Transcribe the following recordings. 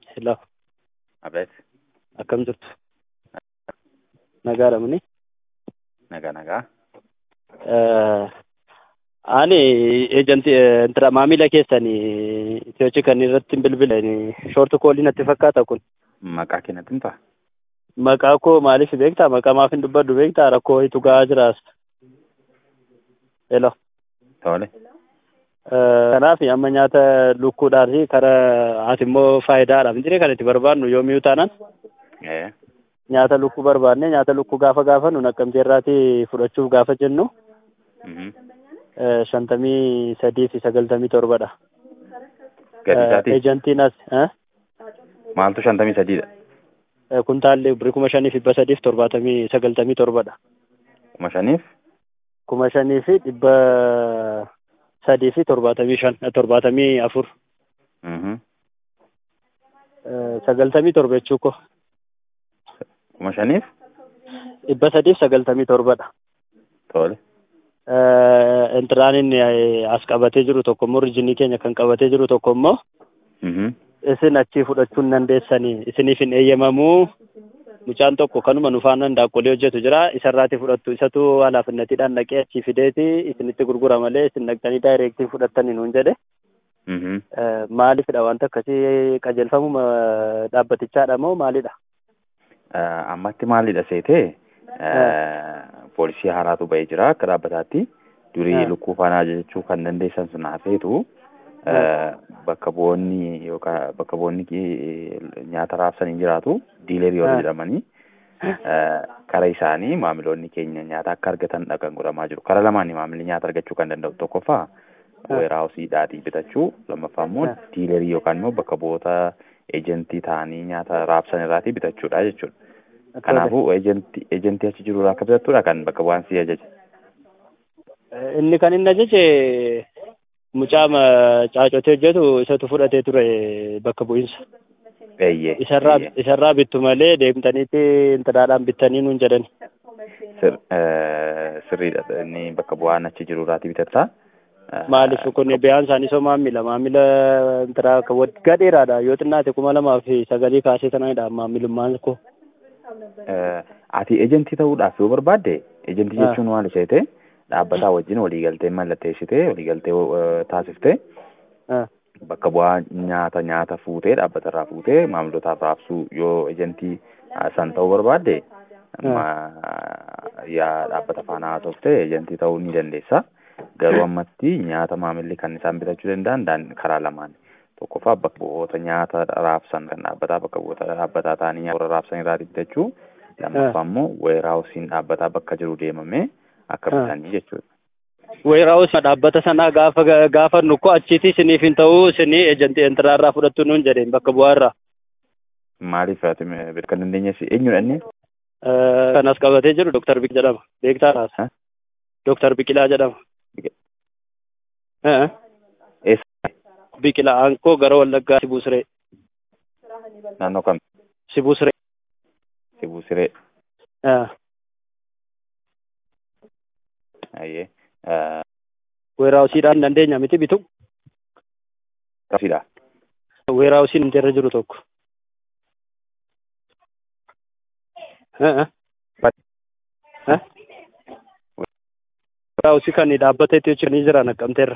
Hello, Abeet, akkam jirtu? Nagaadha muni? nagaa nagaa. Ani ejanti intira maamila keessanii Itiyoochi kan irratti bilbilan shoortu koolii natti fakkaata kun. Maqaa keenyatti himtaa? Maqaa koo maaliif beektaa? Maqaa maaf hin dubbadhu beektaa? Rakkoo wayitu gahaa jiraas. Hello. Tole. Kanaaf amma nyaata lukkuudhaan fi karaa ati immoo faayidaadhaaf hin jirre kan itti barbaadnu yoomiyuu taanaan Ee, nyaata lukkuu barbaadne nyaata lukkuu gaafa gaafannu naqqamtee irraatii fudhachuuf gaafa jennu mhm. eh, shantamii sadii fi sagaltamii torbadha. Gadi Eh, isaati Ejantiin as eh, maaltu shantamii sadiidha? eh, kuntaalli birrii kuma shanii fi dhibba sadii fi torbaatamii sagaltamii torbadha. Kuma shaniif? kuma shanii fi dhibba sadii fi torbaatamii shan eh, torbaatamii afur Mhm. eh, sagaltamii torba jechuu ko Kuma shaniif? dhibba sadii fi sagaltamii torbadha. Tole. Eh, Intiraan inni eh, as qabatee jiru tokko immoo rijinii keenya kan qabatee jiru tokko immoo Mhm. isin achii fudhachuu hin dandeessanii isiniif hin eeyyamamuu mucaan tokko kanuma nu faana daakkolee hojjetu jira isarraati fudhattu isatu halaafinnatiidhaan dhaqee achii fideeti isinitti gurgura malee isin dhaqxanii daayireektii fudhattanii nuun jedhe Mhm. Eh, maalifidha wanta akkasii qajeelfamuma dhaabbatichaadha moo maalidha? Eh, Ammatti maalidha seetee? Eh, Poolisii haaraatu ba'ee jira akka dhaabbataatti. Durii Ah. lukkuu faana ajajachuu kan dandeessan sun hafeetu eh, bakka bu'oonni yookaan bakka bu'oonni ki- nyaata raabsanii jiraatu diilerii warra Ah. jedhamanii eh, kara isaanii maamiloonni keenya nyaata akka argatan kan godhamaa jiru. Kara lamaanii maamilli nyaata argachuu kan danda'u tokkoffaa Ah. weeraawusiidhaatii bitachuu lammaffaa immoo Ah. diilerii yookaan immoo bakka bu'oota ejentii ta'anii nyaata raabsan irraatii bitachuudha jechuudha. Kanaafuu ejentii ejentii achi jiru irraa akka bitattuudha kan bakka bu'aan si ajaje. Eh, Inni kan inni ajaje mucaa ma- caacotee hojjetu isatu fudhatee ture bakka bu'iinsa. Eeyyee. Isarraa eeyyee. isarraa bittu malee deemtaniitti intiraadhaan bittanii nuun jedhani. Sir, eh, sirriidha inni bakka bu'aan achi jiru irraatii bitatta. Eh, Maaliif kun biyaan isaanii soo maamila maamila intiraa kan waggaa dheeraadha yoo xinnaate kuma lamaa fi sagalii kaasee tanadha maamilummaan koo. eh, ati ejentii ta'uudhaaf yoo barbaadde ejentii Ah. jechuun maal ishee ta'e dhaabbataa wajjin waliigaltee mallatteessitee waliigaltee eh, taasiftee Ah, bakka bu'aa nyaata nyaata fuutee dhaabbata irraa fuutee maamilotaaf raabsuu yoo ejentii ah, san ta'uu barbaadde ma- yaa dhaabbata faana haasoftee ejentii ta'uu ni dandeessa. Garuu ammatti nyaata maamilli kan isaan bitachuu danda'an daan- karaa lamaan. Tokkoffaa bakka bu'oota nyaata raabsan kan dhaabbataa bakka bu'oota dhaabbataa ta'anii nyaata warra raabsan irraa bitachuu. Lammaffaa immoo weeraawusiin dhaabbataa bakka jiru deemamee akka Ah. bitanii jechuudha. Weeraawus dhaabbata sanaa gaafa gaafa nukkoo achiiti isiniif hin ta'uu isinii ejantii intiraarraa fudhattu nuun jedheen bakka bu'aarraa. Maaliif ati beekuu kan dandeenyeef eenyudha inni? Eh, Kan as qabatee jiru Dooktar Biqilaa jedhama. Beektaa laata? Ha? Dooktar Biqilaa jedhama. Biqil- Eh, Eessa? Biqilaa aankoo gara Wallaggaa Sibuu Siree. Naannoo kam? Sibuu Siree. Sibuu Siree. Eh, Ayyee. Eh, Weeraawusiidhaan dandeenya miti bitu. Qabsiidha. Weeraawusiin inteerra jiru tokko. Eh, eh. Eh? Weeraawusii kan dhaabbata itti hojjetanii jiran Naqqamteerra.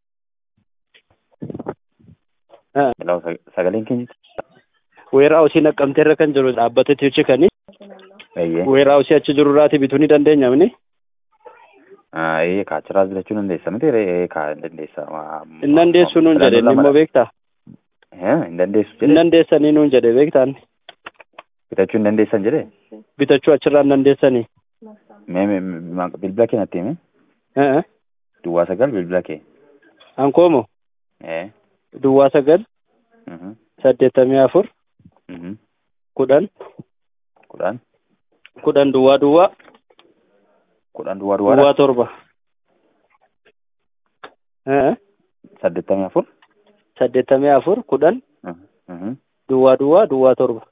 Eh. Hello, sag- sagaleen keenya. Weeraawusii Naqqamteerra kan jiru dhaabbata itti hojjetanii Ayyee. weeraawusii achi jiru irraati bituu ni dandeenya mini. Ayyee kaachiraas bitachuu dandeessa miti ree kaa hin dandeessa. Ma- Hin dandeessu nuun jedhe inni immoo beektaa. Eh, Hin dandeessu Hin jedhe. dandeessanii nuun jedhe beektaan. Bitachuu hin dandeessan jedhe. Bitachuu achirraa hin dandeessanii. Mee mee- mee- bilbila kee natti himi. Eh, eh. Duwwaa sagal bilbila kee. Ankoomo Eh. duwwaa sagal mhm, saddeettamii afur mhm. kudhan Kudhan. kudhan duwwaa duwwaa Kudhan duwwaa duwwaadha. duwwaa torba. Eh, eh. Saddeettamii afur. saddeettamii afur kudhan Mhm, mhm. duwwaa duwwaa duwwaa torba.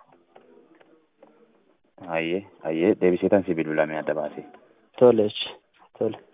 Ayyee ayyee deebiseetan si bilbilamee adda baasee. Tole, tole.